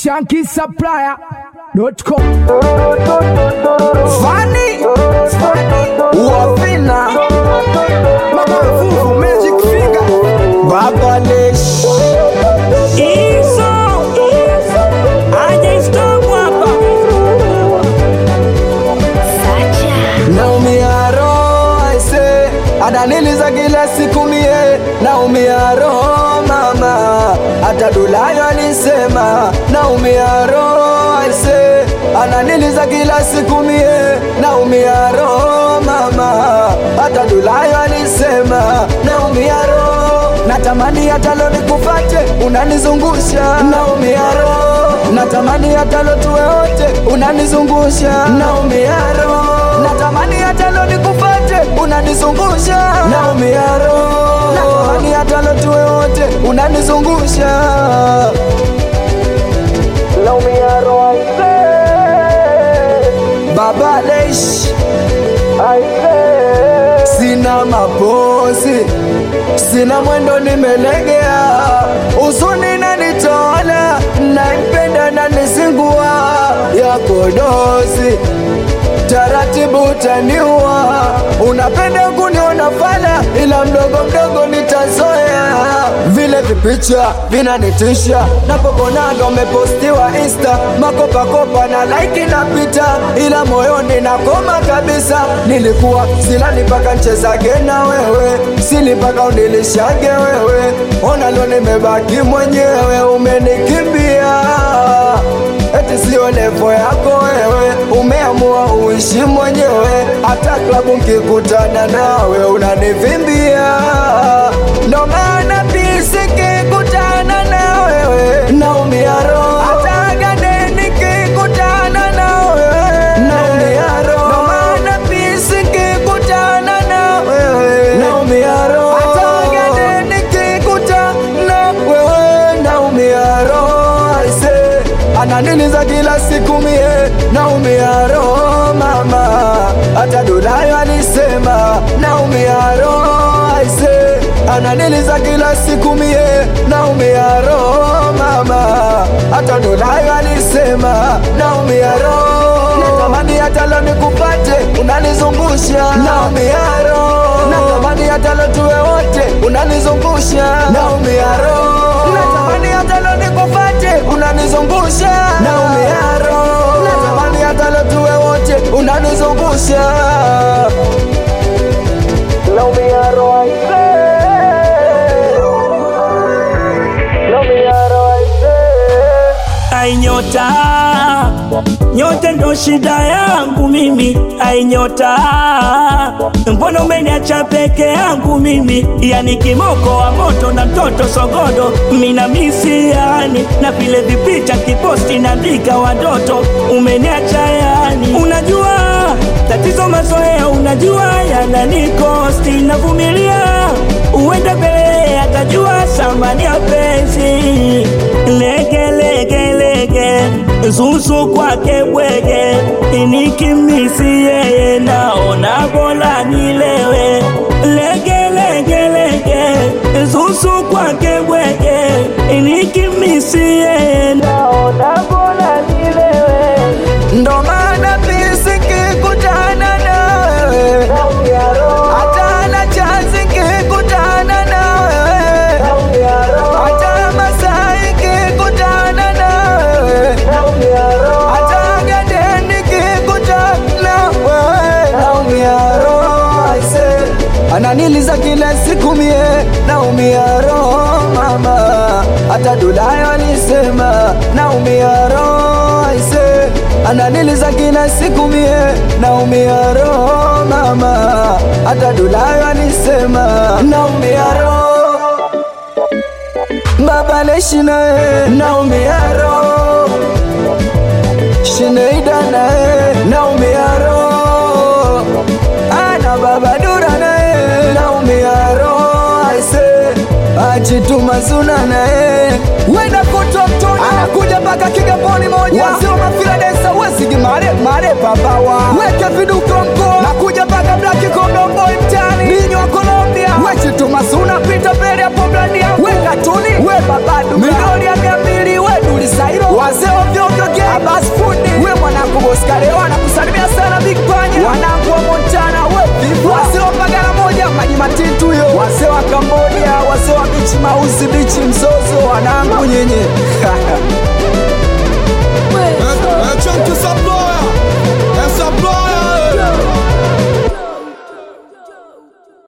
shankisupplier.com Fani Wafina Mama Fufu Magic Finger Baba Lesh Hizo aje stop hapa Naumia roho aise Adaniliza kila siku mie Naumia roho mama Hata Dulayo alisema Naumia roho aise Ananiliza kila siku mie Naumia roho mama Hata Dulayo alisema Naumia roho Natamani hata leo nikupate Unanizungusha Naumia roho Natamani hata leo tuwe wote Unanizungusha Naumia roho Natamani hata leo nikupate Unanizungusha Naumia roho Natamani hata leo tuwe wote Unanizungusha Naumia roho aise Baba Leish aise Sina mapozi Sina mwendo nimelegea Usuni nanitola Naipenda na nisingua Yako dozi taratibu utaniua. Unapenda kuniona fala, ila mdogo mdogo nitazoea. Vile vipicha vinanitisha, napokonaga umepostiwa Insta, makopakopa na like napita, ila moyoni nakoma kabisa. Nilikuwa silani mpaka nchezage na wewe, sili mpaka unilishage wewe. Ona leo nimebaki mwenyewe, umenikimbia eti sio levo yako wewe, umeamua uishi mwenyewe. Hata klabu nkikutana nawe unanivimbia, ndo maana pisi kikutana na wewe naumia roho. Hata gade nikikutana na wewe naumia roho, ndo maana pisi kikutana na wewe naumia roho. Hata gade nikikutana wewe naumia roho aise ananiliza kila siku mie naumia roho mama hata Dulayo alisema naumia roho aise ananiliza kila siku mie naumia roho mama hata Dulayo alisema naumia roho natamani hata leo nikupate unanizungusha naumia roho natamani hata leo tuwe wote unanizungusha naumia roho natamani hata leo nikupate unanizungusha naumia roho natamani hata leo tuwe wote unanizungusha naumia roho aise naumia roho aise ai nyota nyota ndo shida yangu mimi ai nyota mbona umeniacha peke yangu mimi yani kimoko wa moto na mtoto sogodo mina misi yani na vile vipita kiposti naandika watoto umeniacha yani unajua tatizo mazoea unajua yananikosti navumilia uende mbele atajua thamani ya penzi lege lege lege zuzu kwake bwege inikimisi yeye naona bora nilewe lege lege lege zuzu kwake bwege inikimisi yeye naona bora nilewe ndo maana pisi kikutana na wewe hata na chansi kikutana na wewe hata masai kikutana na wewe hata gadeni kikutana wewe naumia roho aise ananiliza kila siku mie naumia roho mama hata Dulayo alisema naumia roho aise ananiliza kila siku mie naumia roho mama hata Dulayo alisema naumia roho baba leshi naye naumia roho Shineida naye naumia roho ana baba dura naye naumia roho aise achituma suna naye wenda kutotoni anakuja mpaka Kigamboni moja wazima mafiladesa wesigi mare mare papawa weke viduko mkoa nakuja mpaka Black Kondomboy mtani ninyo wa Colombia wechituma suna pita mbele hapo blania we katuni we babadu midoli ya mia mbili we dulisairo wazee mausi bichi mzozo wanangu nyinyi